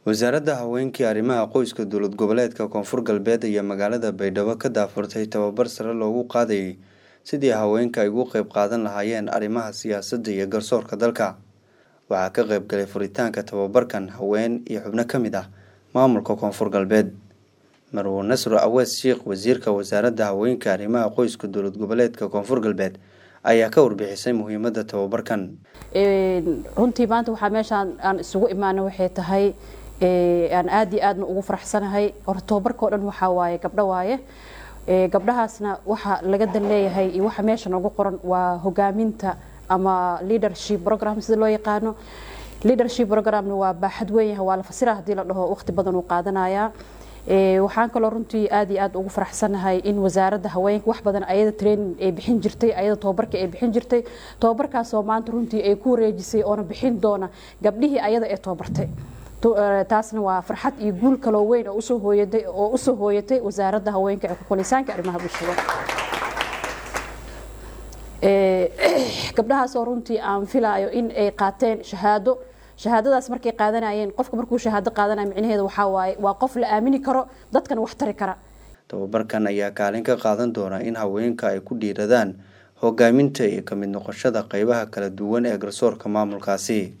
wasaaradda haweenkii arrimaha qoyska dowlad goboleedka koonfur galbeed iyo magaalada baydhabo ka daafurtay tababar sare loogu qaadayay sidii haweenka ay ugu qeyb qaadan lahaayeen arrimaha siyaasadda iyo garsoorka dalka waxaa ka qeyb galay furitaanka tababarkan haween iyo xubno ka mid ah maamulka koonfur galbeed marwo nasro awees sheikh wasiirka wasaaradda haweenka arrimaha qoyska dowlad goboleedka koonfur galbeed ayaa ka warbixisay muhiimadda tababarkan runtii maanta waxaa meeshaan aan isugu imaana waxay tahay aan aada iyo aadna ugu faraxsanahay horta tababarka o dhan waxaa waaye gabdho waaye gabdhahaasna waxa laga dan leeyahay iyo waxa meesha noogu qoran waa hogaaminta ama leadership program sida loo yaqaano leadership programna waa baaxad weynyaha waa la fasira haddii la dhaho waqti badan uu qaadanayaa waxaan kaloo runtii aad iyo aad ugu faraxsanahay in wasaaradda haweenka wax badan ayada training ay bixin jirtay ayada tababarka ay bixin jirtay tababarkaasoo maanta runtii ay ku wareejisay oona bixin doona gabdhihii ayada ee tababartay taasna waa farxad iyo guul kaloo weyn oo usoo hooyatay oo usoo hooyatay wasaaradda haweenka ee kukulisaanka arrimaha bulshada gabdhahaasoo runtii aan filaayo in ay qaateen shahaado shahaadadaas markay qaadanayeen qofka markuu shahaado qaadanaya micnaheeda waxaa waaye waa qof la aamini karo dadkana wax tari kara tababarkan ayaa kaalin ka qaadan doona in haweenka ay ku dhiiradaan hogaaminta iyo ka mid noqoshada qeybaha kala duwan ee garsoorka maamulkaasi